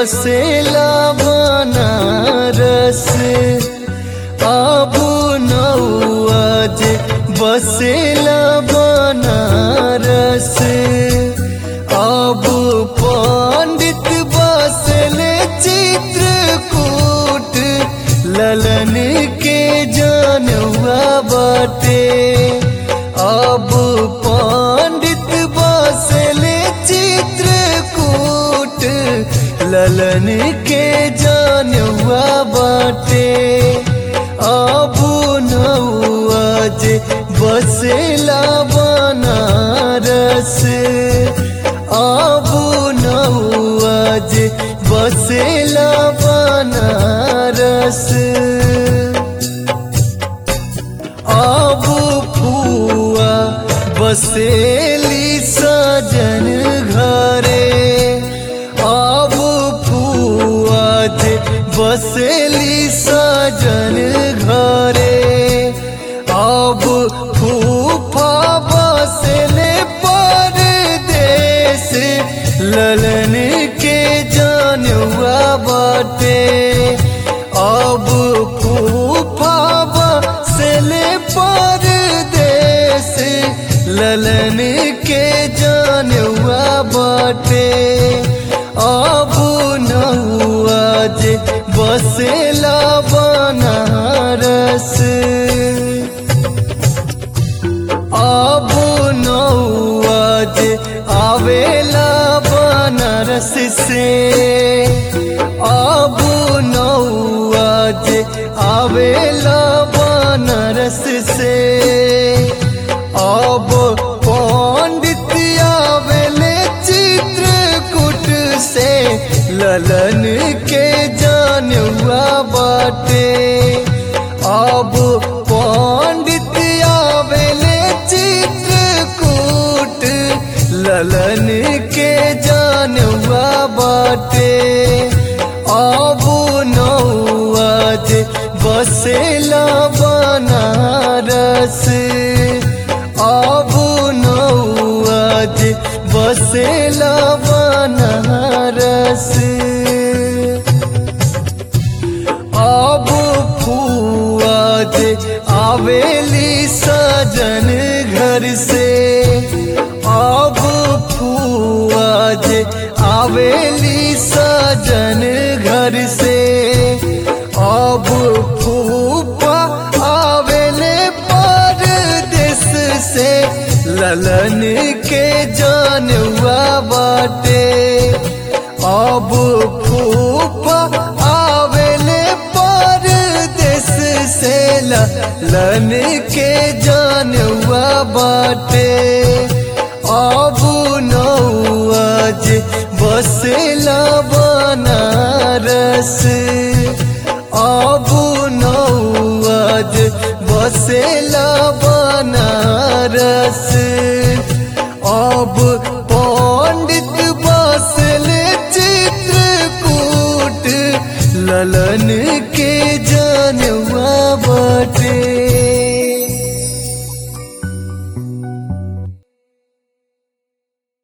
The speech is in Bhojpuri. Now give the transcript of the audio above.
बसेला बनारस आबू नौआ जे बसेला बनारस आबू पंडित बसले चित्रकूट ललन के जानवा बाटे अब पंडित बसले चित्रकूट ललन के जानवा बाटे अब नौआ जे बसेला बनारस अब नौआ जे बसेला बनारस अब फुआ बसेली सजन घरे अब फुआ जे बसेली सजन घरे अब फूफा बसले परदेस ललन के जानवा बाटे अब फूफा बसले परदेस ललन के जानवा बाटे अब नहुआ जे बसेला बनारस अब नौआ जे आवेला बनारस से अब नौआ जे आवेला बनारस से अब पंडित आवेले चित्रकूट से ललन के जानवा बाटे अब पंडित आवेले चित्रकूट ललन के जानवा बाटे अब नौआ जे बसेला बनारस अब नौआ जे बसेला बनारस अब फुआ जे आवेली सजन घर से अब फुआ जे आवेली सजन घर से अब फूफा आवेले परदेस से ललन के जानवा बाटे अब फूफा आवेले परदेस से ललन के जानवा बाटे अब नौआ जे बसेला बनारस अब नौआ जे बसेला